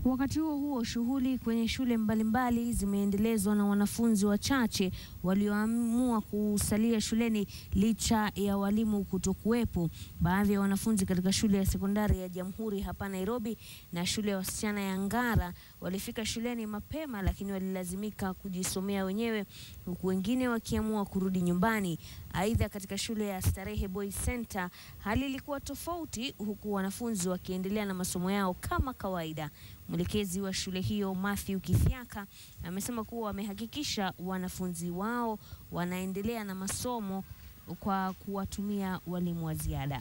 Wakati huo huo, shughuli kwenye shule mbalimbali zimeendelezwa na wanafunzi wachache walioamua kusalia shuleni licha ya walimu kutokuwepo. Baadhi ya wanafunzi katika shule ya sekondari ya Jamhuri hapa Nairobi na shule ya wasichana ya Ngara walifika shuleni mapema, lakini walilazimika kujisomea wenyewe, huku wengine wakiamua kurudi nyumbani. Aidha, katika shule ya Starehe Boys Center hali ilikuwa tofauti, huku wanafunzi wakiendelea na masomo yao kama kawaida. Mwelekezi wa shule hiyo Matthew Kithiaka amesema kuwa wamehakikisha wanafunzi wao wanaendelea na masomo kwa kuwatumia walimu wa ziada.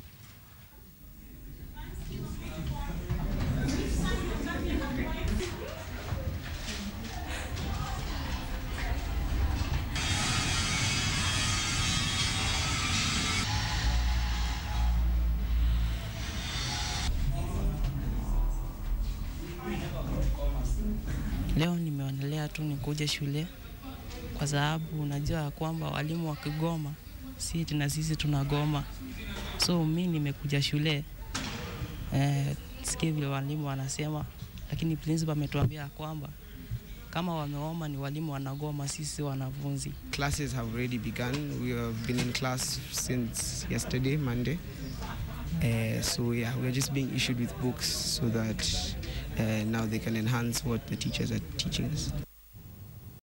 Leo nimeonelea tu nikuje shule kwa sababu unajua ya kwamba walimu wakigoma si na sisi tunagoma, so mi nimekuja shule eh, sikie vile walimu wanasema, lakini principal ametuambia ya kwamba kama wameoma ni walimu wanagoma, sisi wanafunzi. Classes have already begun. We have been in class since yesterday, Monday. Uh, so yeah, we are just being issued with books so that uh, now they can enhance what the teachers are teaching us.